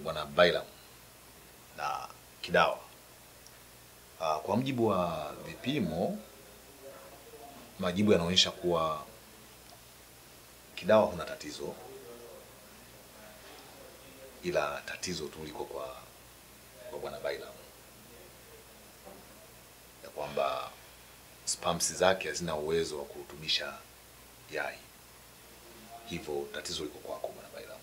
bwana Bailam na Kidawa. Ah, kwa mujibu wa vipimo, majibu yanaonyesha kuwa Kidawa huna tatizo, ila tatizo tu liko kwa kwa bwana Bailam, ya kwamba spams zake hazina uwezo wa kurutubisha yai, hivyo tatizo liko kwako bwana Bailam.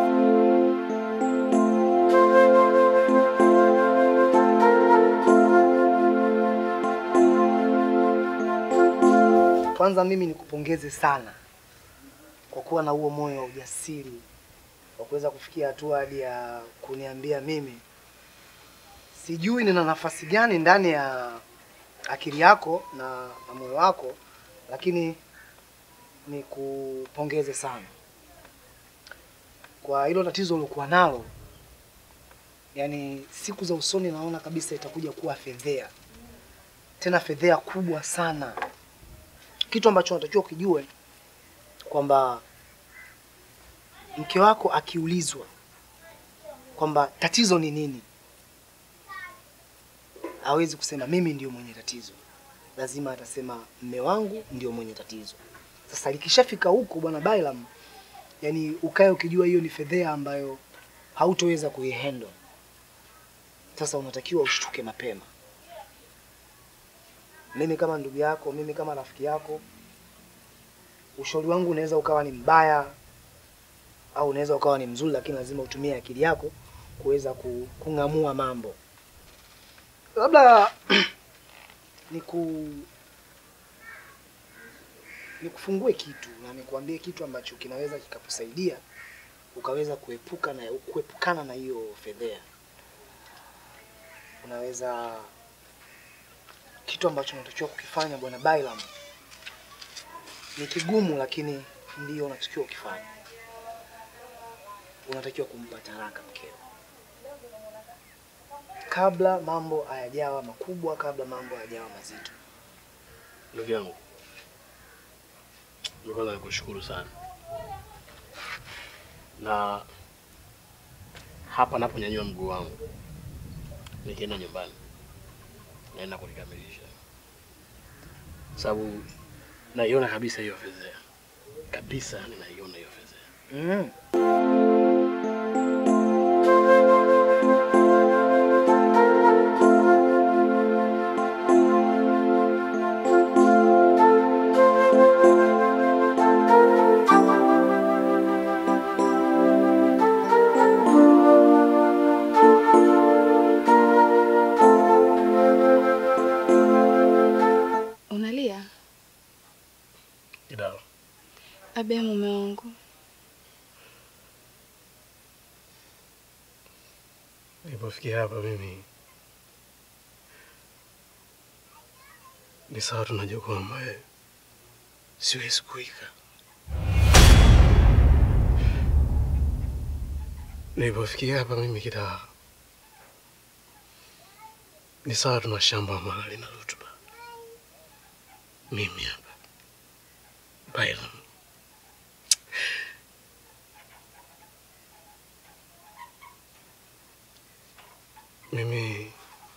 Kwanza mimi nikupongeze sana kwa kuwa na huo moyo wa ujasiri wa kuweza kufikia hatua hadi ya kuniambia mimi. Sijui nina nafasi gani ndani ya akili yako na, na moyo wako, lakini nikupongeze sana kwa hilo tatizo uliokuwa nalo. Yaani siku za usoni naona kabisa itakuja kuwa fedhea, tena fedhea kubwa sana kitu ambacho unatakiwa ukijue kwamba mke wako akiulizwa kwamba tatizo ni nini, hawezi kusema mimi ndio mwenye tatizo, lazima atasema mme wangu ndio mwenye tatizo. Sasa likishafika huko, bwana Bailam, yani ukae ukijua hiyo ni fedhea ambayo hautoweza kuihandle. Sasa unatakiwa ushtuke mapema. Mimi kama ndugu yako, mimi kama rafiki yako, ushauri wangu unaweza ukawa ni mbaya au unaweza ukawa ni mzuri, lakini lazima utumie akili yako kuweza ku- kung'amua mambo. Labda niku nikufungue kitu na nikuambie kitu ambacho kinaweza kikakusaidia ukaweza kuepuka na kuepukana na hiyo fedhea. Unaweza kitu ambacho unatakiwa kukifanya bwana Bailam ni kigumu, lakini ndio unatakiwa ukifanya. Unatakiwa kumpa talaka mkeo kabla mambo hayajawa makubwa, kabla mambo hayajawa mazito. Ndugu yangu, ndio kwanza nikushukuru sana, na hapa naponyanyua mguu wangu nikienda nyumbani naenda kulikamilisha, sababu naiona kabisa hiyo fedhea kabisa, yani naiona hiyo fedhea. Mm. Unalia? Kidawa, Abe mume wangu, nilipofikia hapa mimi ni sawa, tunajua kwamba eh, siwezi kuika. Nilipofikia hapa mimi Kidawa, ni sawa, tuna shamba ambalo lina rutuba. Mimi hapa Bailam, mimi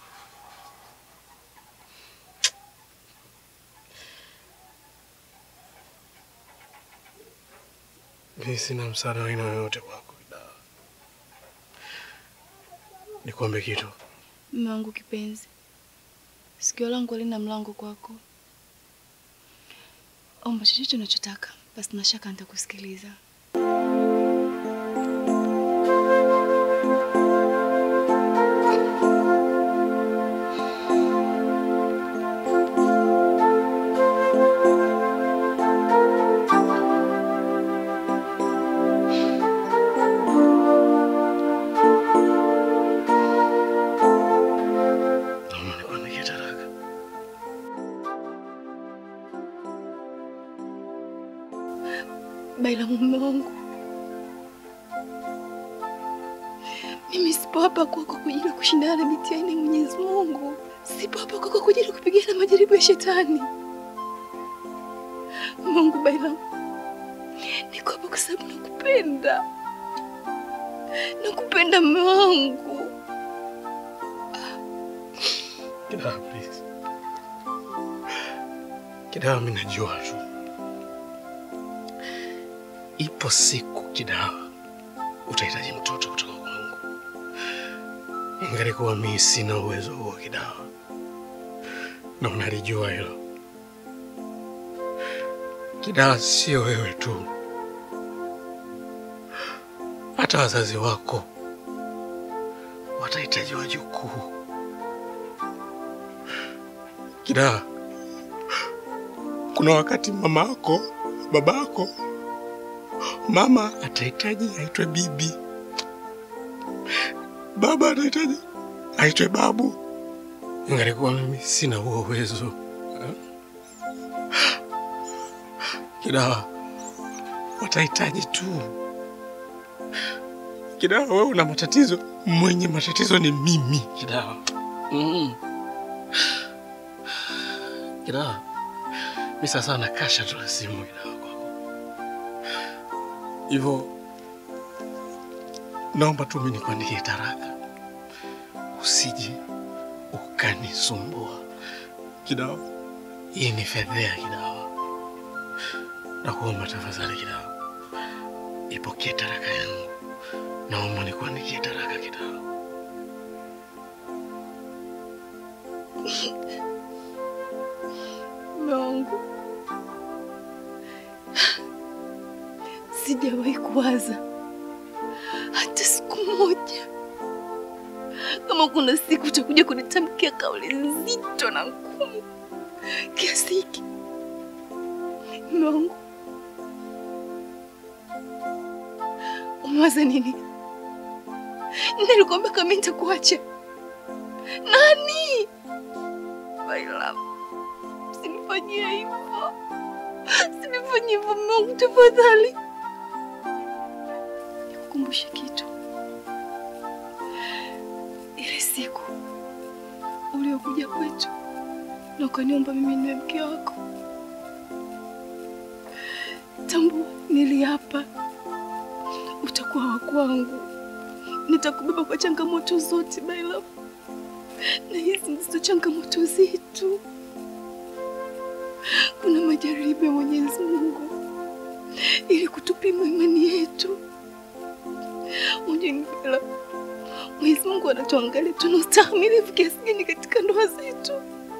mimi sina msaada wa aina yoyote kwako Kidawa. Nikwambie kitu, mume wangu kipenzi, sikio langu halina mlango kwako. Omba chochote unachotaka, basi na shaka nitakusikiliza. naomba nikuandikie talaka. Baila mume wangu, mimi sipo hapa kwako kwa ajili ya kushindana na mitihani ya Mwenyezi Mungu. Sipo hapa kwako kwa ajili ya kupigana majaribu ya shetani. Mungu Baila, niko hapa kwa sababu nakupenda. nakupenda mume wangu. Kidawa, please. Kidawa, mimi najua tu ipo siku Kidawa utahitaji mtoto kutoka kwangu, ingalikuwa mimi sina uwezo huo Kidawa, na unalijua hilo Kidawa. Sio wewe tu, hata wazazi wako watahitaji wajukuu. Kidawa, kuna wakati mama yako, baba yako, mama atahitaji aitwe bibi, baba atahitaji aitwe babu. Ingalikuwa mimi sina huo uwezo eh? Kidawa, watahitaji tu. Kidawa, wewe una matatizo, mwenye matatizo ni mimi. Kidawa, mm. Kidawa, mi sasa nakasha tu la simu Kidawa kwako. Hivyo naomba tu mimi nikuandikie taraka, usije ukanisumbua Kidawa. Hii ni fedhea Kidawa, nakuomba tafadhali Kidawa, ipokee taraka yangu. Naomba nikuandikie taraka Kidawa. Mume wangu, sijawahi kuwaza hata siku moja kama kuna siku utakuja kunitamkia kauli nzito na ngumu kiasi hiki. Mume wangu, umewaza nini? Nilikwambia kama nitakuacha. Nani? My love. Usinifanyie hivyo, usinifanyie hivyo mume wangu, tafadhali. Nikukumbushe kitu, ile siku uliokuja kwetu na ukaniomba mimi niwe mke wako, tambua, niliapa utakuwa wa kwangu, nitakubeba kwa changamoto zote my love, na hizi ndizo changamoto zetu. Kuna majaribu ya Mwenyezi Mungu ili kutupima imani yetu. Unajua ni Bella, Mwenyezi Mungu anatuangalia tuna ustahimilivu kiasi gani katika ndoa zetu.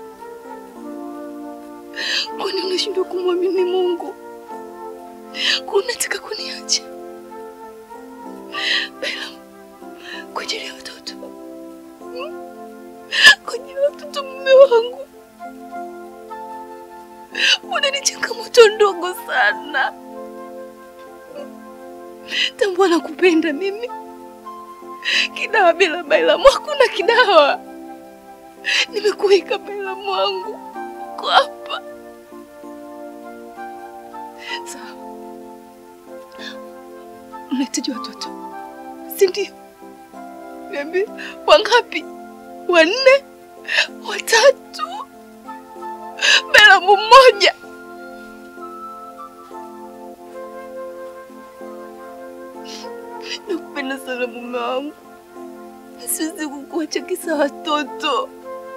Kwani unashindwa kumwamini Mungu? Kwa unataka kuniacha Bella, kwa ajili ya watoto, Hmm? kwa ajili ya watoto, mume wangu Mbona ni changamoto ndogo sana. Tambua nakupenda mimi. Kidawa bila Bailamu hakuna kidawa. Nimekuweka Bailamu wangu uko hapa. Sawa, mnahitaji watoto, si ndio? Niambie, wangapi? Wanne? Watatu? Bailamu mmoja? Nakupenda sana mume wangu, siwezi kukuacha kisa watoto.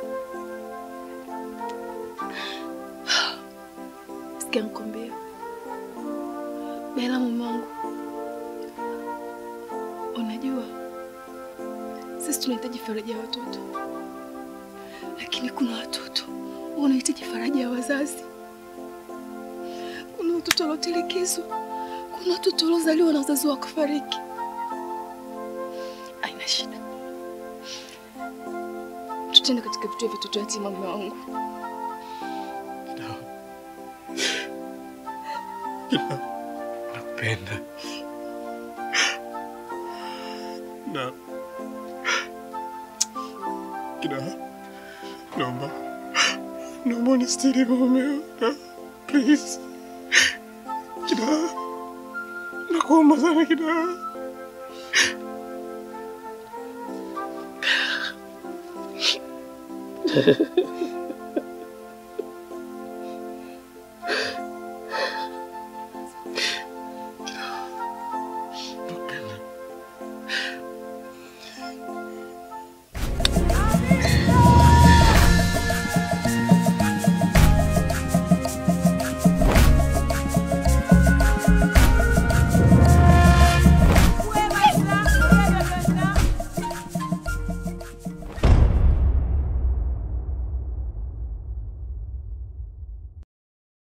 Sikia nikwambie, Bela mume wangu, unajua sisi tunahitaji faraja ya watoto, lakini kuna watoto wanahitaji faraja ya wazazi. Kuna watoto waliotelekezwa, kuna watoto waliozaliwa na wazazi wakafariki. Haina shida, tutende katika vituo vya watoto yatima, mume wangu. Kidawa. Kidawa. Nakupenda. Na Kidawa. Naomba. Naomba unistiri mumeo. Na please. Kidawa. Nakuomba sana Kidawa.